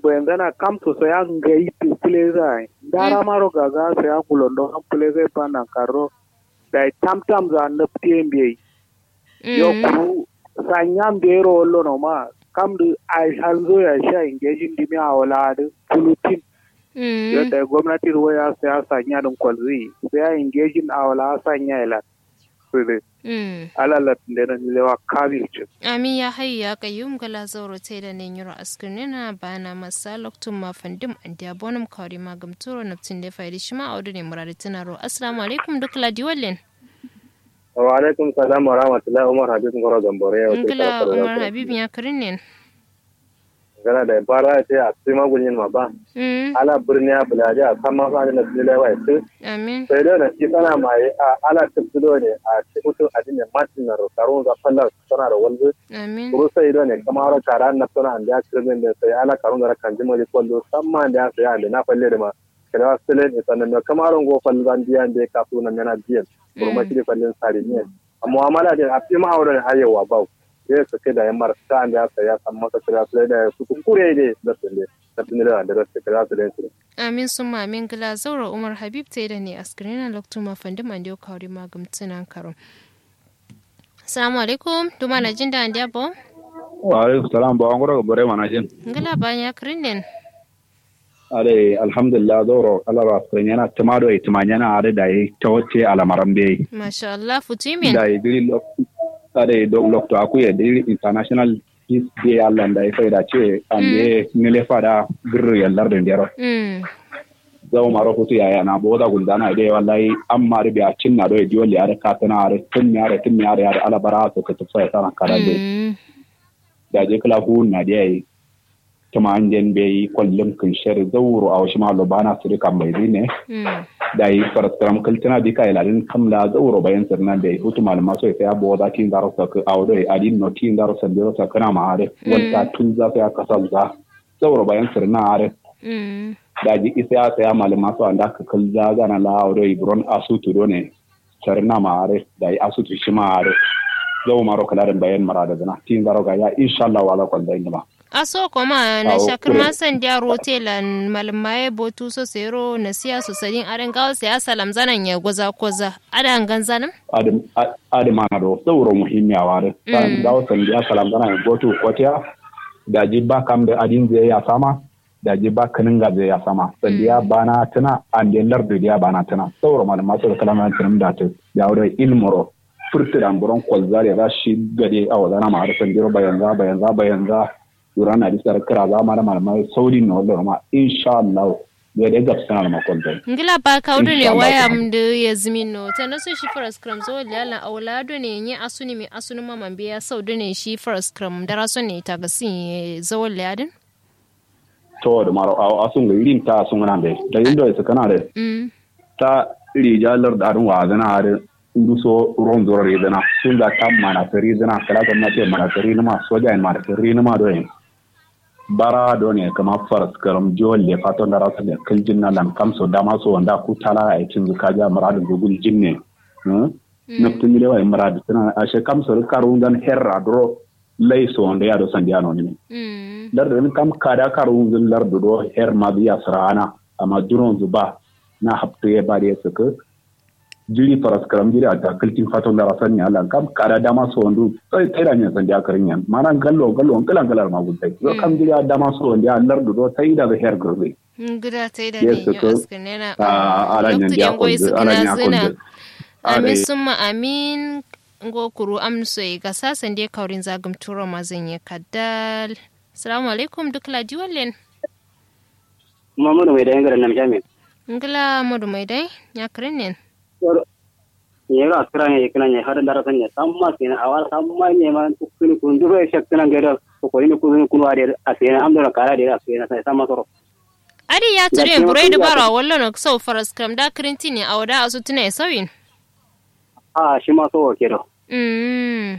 bayan zana kam to so ya ngai tu pleza dara maro gaga so ya kulondo am pleza pa na karo da tam tam za na ptembe yo ku sanyam de ro lo no ma kam du ai hanzo ya sha engaging dimi a wala da pulutin yo da gwamnati ruwa ya sa sanya dun kwalzi sai ya engaging a wala sanya ila sai alalat da nan lewa kamil ce amin ya hayya kayyum gala zauro te da ne yuro askinina bana masa loktun ma fandim an dia bonum kawri ma gamturo naptin da faidi shima audu ne murari tunaro assalamu alaikum duk ladi wallen wa alaikum salam wa rahmatullahi umar habib ngoro gambore ya ngila umar habib ya karin ne gana da bara ce a tsima gunyin ma ba ala birni a bulaje a kan masu adina bilai wa su amin sai da na ci sana mai a ala tafsido ne a ci mutum adina martin na rokarun za fallar sana da wanzu amin kuru sai da ne kamar haro kara na suna an da kirmin da sai ala karun da kan jima da kwallo samma da sai an da na falle da ma kada wasu tele ne sannan na kamar haro go fallo zan biyan da ya kafu na yana biyan kurma shi da fallin sari ne amma mu'amala da a fi ma'auran hayewa bau sai su kai da yan marasa da ya saya san masa kira su da su kure ne da su ne da su ne da da su kira su da su amin sun ma amin gila zaura umar habib ta da ne askirina loktu ma fandi man dio kawri ma gumtunan karo assalamu alaikum duma na jin da an dia bo wa alaikum salam ba ngoro bore mana jin ngila ba ya krinden ale alhamdulillah zoro alara askirina tamado e tumanyana are da yi tawace alamarambe masha Allah futimin da yi diri ade doctor akuye diri international peace day allah da ya faida ce ande nile fada girru yallar da ndero zawo maro hutu yaya na boda guldana ide wallahi amma ribi a cinna do e dioli are katana are tunni are tunni are are ala bara to ka tufsa sana kada de da je kala hu na de ai tuma anjen be kollum kun shari zawuru a wasu malo bana su kan bai ne da yi farastram kaltana di ka ilalin kamla zawuro bayan sirnan da hutu malama so ya bo da tin daro sa ka awdo e adin no tin daro sa biro sa kana ma are wanda tun za ya kasal za zawuro bayan sirna are da ji isa ya saya malama so anda ka kalza gana la awdo e bron asutu do ne sirna ma are da yi asutu shi ma are zawo maro kalarin bayan marada dana tin daro ga ya insha Allah wala kwanda inda aso koma na shakir masan dia rotelan malmaye botu so sero na siya so sadin aren gawo sai asalam zanan ya goza koza ada ngan zanan adam adam mana do sauro muhimmi a ware san gawo san dia salam zanan ya botu kotiya da ji ba kam da adin zai ya sama da ji ba kanin ga zai ya sama san dia bana tana an den lardu dia bana tana sauro malama so kalaman tunum da ta ya wure ilmoro furtiran buron kwalzare za shi gade a wadana ma har san diro bayan za bayan za bayan za durana di sar kira za ma da malamai saudi no lo ma insha Allah ya da gab sana ma kon dai ngila ba ka wudu ne waya mdu ya zimin no ta na so shi first cram zo lala aulado ne ni asuni mi asuni ma man biya saudi ne shi first cram da raso ne ta gasi zo ladin to da maro a asun ga irin ta sun nan dai da indo ya kana da ta rijalar da arun wa zana har ndu so ron zoro ridana sun da tam mana tari dana kala ga mate mana tari ma soja en mana tari ma do en bara do ne kama faras karam jolle fato da rasu da kaljin na lan kamso dama so wanda ku tala a cin zuka ja muradin gugul jinne naftin ile wa muradu tana a she kamso karu dan herra dro lay so wanda ya do sandiano ne dar da kam kada karu zun lar do her ma biya sarana amma duron zuba na hafte ya bare suka jiri faras karam jiri a takaltin fatan da rasan ya Allah kam kada dama so wandu sai sai da nyan sandiya karin yan mana gallo gallo kalan kalar ma gudai yo kam jiri a dama so wanda Allah do sai da her gurbe gida tai da ne yo askanena a ala nyan dia ko ala nyan ko amin summa amin ngo kuru amso ga sasan dai kaurin zagum turo mazan ya kaddal assalamu alaikum duk ladi wallen Muhammadu mai da yan garin nan jami'in. ngila modu mai dai ya karen ne yero askara ne kana ne har dara sanya samma sina awar samma ne ma kuni kun duro shak kana gero ko ni kun kun wa de asena am dora kara de asena sai samma soro adi ya ture burai da bara wallo no sau faras kam da kirinti ne a wada asu tuna ya sauyin a shi ma so ke do mm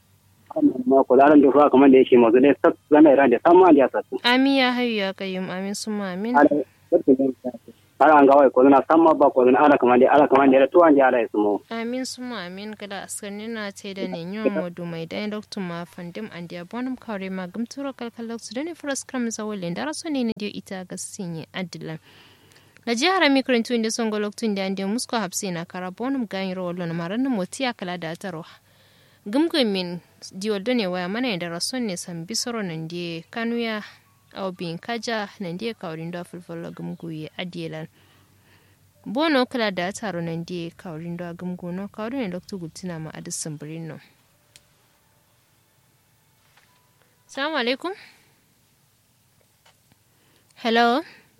ma ko laran da fa kamar da yake mazu ne sak zama ran da samma da sa amin ya hayyu ya kayyum amin summa amin ala an gawai ko na samma ba ko na ala kamande ala kamande to an ala ismo amin suma amin kada askarni na ce da ne yin modu mai dan doktor ma fandim an dia bonum kare ma gumturo kalkalok su da ne furas kram zawalin da raso ne ne dio ita ga sinye adilan na jihar mikrintu inda son goloktun da ande musko hapsi na kara bonum gayin rawalo na maran motiya kala da taro gumgumin dioldo ne waya mana da rason ne san bisoro nan die kanuya au bin kaja nan die kaurin da fulfulo gumguye adielan bono kala da taro nan die kaurin da gumguno kaurin ne dr gutina ma adisan birino salamu alaikum hello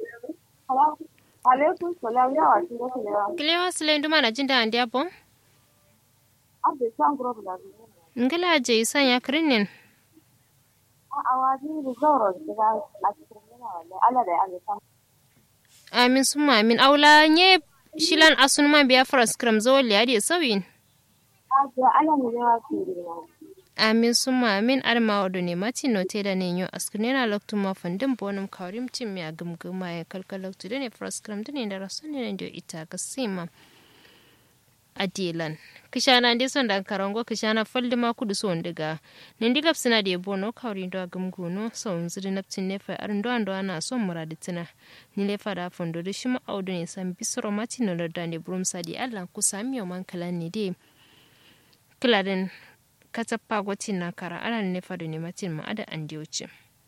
alaikum salam yawa shi da kulewa kilewa sile nduma na jinda andi apo abde san gro da ngala je isan ya krinin a awaji da zoro da a cikin yana wallahi Allah da Allah san amin summa amin aula nye shilan asun man biya fara skram zo liya sauyin a ga Allah ne ya ci da amin summa amin arma odo ne mati no te da ne yo askunena loktu ma fundin bonum kawrim tim mi agumguma ya kalkal loktu da ne fara skram da ne da rasun ne da ita ga sima adilan kishana ndi son dan karango kishana faldi ma kudu so ndiga nindi gap sina de bono kawri ndo agumguno so nzuri naptin ne fa arndo ando ana so muraditina ni le fada fondo de shima audo ne san bisoro mati no da ne brum sadi allah ku sami yo man kala ni de kiladen katappa goti na kara ana ne fado ne matin ma ada andi wuce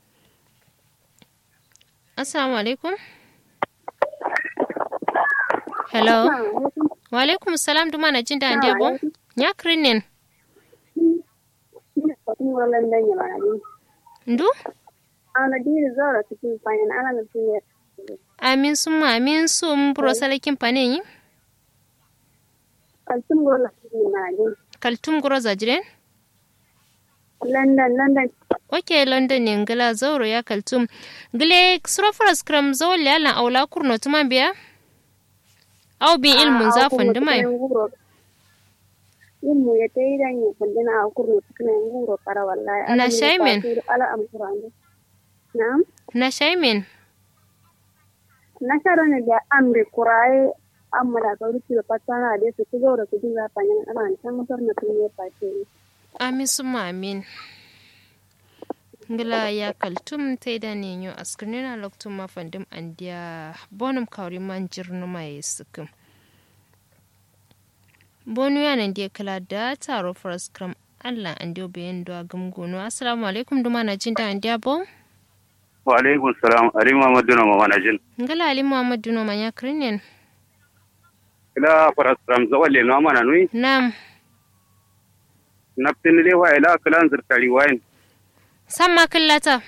assalamu alaikum hello wa alaikum salam duma na jin da andi abo nya krinin ndu ana diri zoro cikin fayin ana na tuyar amin summa amin sum buro salakin pane yi kaltum gola cikin majin kaltum guro zajiren london london ok london ne ngala zauro ya kaltum gile surofar scrum zawon liyalan aula kurno tuman biya au bin ilmun zafin dumai ilmu ya ta yi dan yi kundina a kurno cikin nguro kara wallahi Na shaimen? ala amfurande na'am na shaimin na ne da amri kuraye amma da ga rufi da fatana da su ci zaura su dinga fanyan ana can mutar na tun ya fashe ne amin summa amin ngala ya kaltum te da ne yo askrina loktum ma fandim andiya bonum kawri man jirnu mai sukum bonu ya nan dia kala da taro for scrum Allah an dio bayan do gumguno assalamu alaikum duma na jinda andiya bo wa alaikum salam ali muhammadu na mama na jin ngala ali muhammadu no manya krinen ila farasram zawalle no mana nui nam naftin le wa ila kalan zirtari wayin samma killata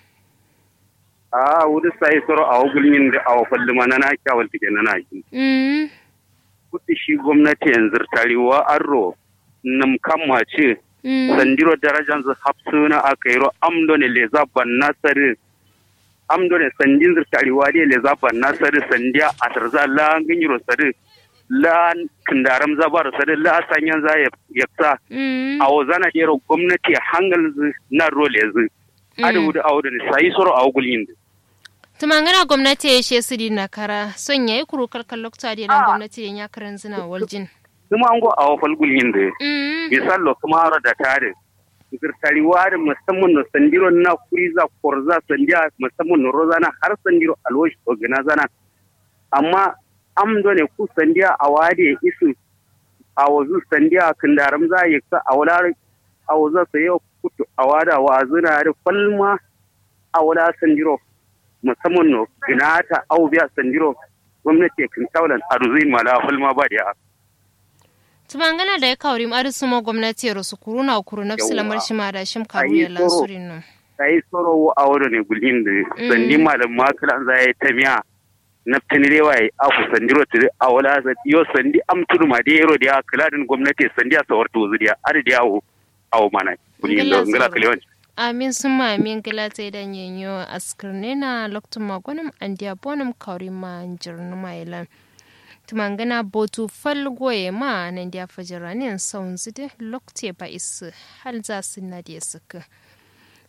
a wuri sai soro a wugulmin da a wafalli mana na kyawal tike na na yi mm kuti shi gwamnati yanzu tariwa arro nam kamma ce mm sandiro darajan zu hapsuna aka yi ro amdo ne le zaban nasari amdo ne sandin zur tariwa ne le zaban nasari sandiya a tarza la ngin sari la kindaram zabar sari la sanyan za ya yaksa mm a wazana yero gwamnati hangal zu na role zu adu wudu awdu ne sai soro a wugulmin tumangana gwamnati ya she sidi na kara son yayi kuru kalkal lokta da lan gwamnati ya karan zina waljin kuma an go a wafal gulmin da mm misal kuma haro da tare zirtari wari musamman no sandiro na kuriza korza sandiya musamman no rozana har sandiro alwashi ogina zana amma am do ne ku sandiya a wade isu a wazu sandiya kindaram za yi ka a wala a waza sa yau kutu a wada wa zina da falma a wala sandiro musamman no ginata au biya sandiro gwamnati kin taulan arzuin mala falma ba da tumangana da ya kawri mari suma gwamnati ya rasu kuru na kuru na fisi lamar shi ma da shim karu ya lansurin no ta yi tsoro a wadda ne gulhin da sandi malam makalan za ya yi ta miya na tanirewa ya aku sandiro tiri a wala sa yo sandi am tudu ma da yaro da ya kiladin gwamnati sandi a sawar tozu da adi da yawo awo mana gulhin da ngala kalewan amin sun ma amin gila ta idan yanyo askirne na loktun magwanin andiya bonum kawri ma jirnu ma ilan tumangana botu falgoye ma nan dia fajiranin saun zide lokte ba isu hal za su na dia suka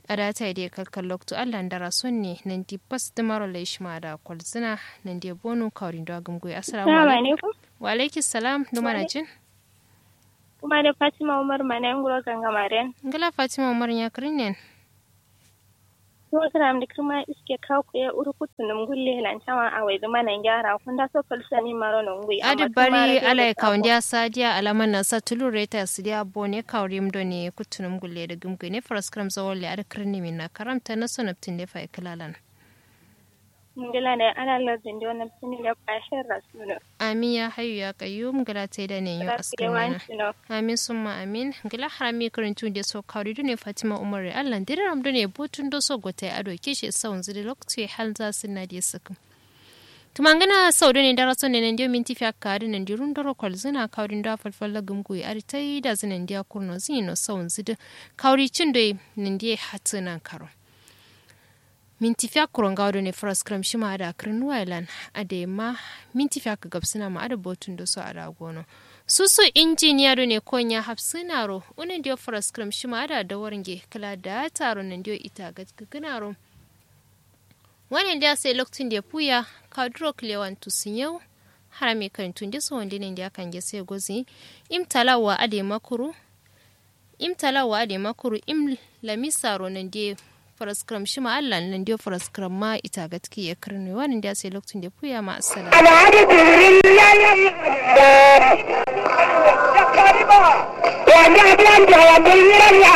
a data da kalkal lokto allah da rason ne nan di bas da maro lai shima da kwalzina nan di bonu kawrin da gumgoyi assalamu alaikum wa alaikum salam da mana jin kuma da fatima umar mana nguro gangamaren ngala fatima umar ya kirin ne kuma kana da kuma iske kawo ku ya uru kutu num gulle lan chama a wai zama nan gyara kun da so falsa ni maro nan gui adi bari ala ya kawon dia sadia alaman na sa tulu reta su dia bone kawrim do ne kutu num gulle da gumgu ne faras kram zawalle ada kirni min na karamta na sonaptin da fa iklalan ngila ne ana lardin da wannan tuni da kashin rasulu amin ya hayu ya kayyum ngila ta da ne yo askamina amin summa amin ngila harami karantu da so kawri ne fatima umar allah dire ram ne botun do so gote ado kishi saun zidi lokti hal za su na da sukum tumangana saudu ne da raso ne nan dio minti fi akkari nan dirun doro kwal zina kawrin da falfalla gumgu ari tai da zinan dia kurno zino saun zidi kawri cin do nan dia hatunan karo minti fiya kuron gawdo ne faras kram shi ma da kirin wailan a da ma minti fiya ka gabsina ma ada botun da su a da gono susu injiniya do ne kon ya hafsina ro unin dio faras kram shi ma da da waringe kala da taro nan dio ita ga gina ro wannan da sai lokacin da puya ka duro klewan tu yau harame kan tun da so wanda ne da kan ge sai gozi im talawa ade makuru im talawa ade makuru im lamisaro nan dio faraskram shi ma Allah nan dio faraskram ma ita gatki ya karni wannan da sai lokacin da puya ma assalamu alhaji jibril ya yi da kariba wanda ban da ya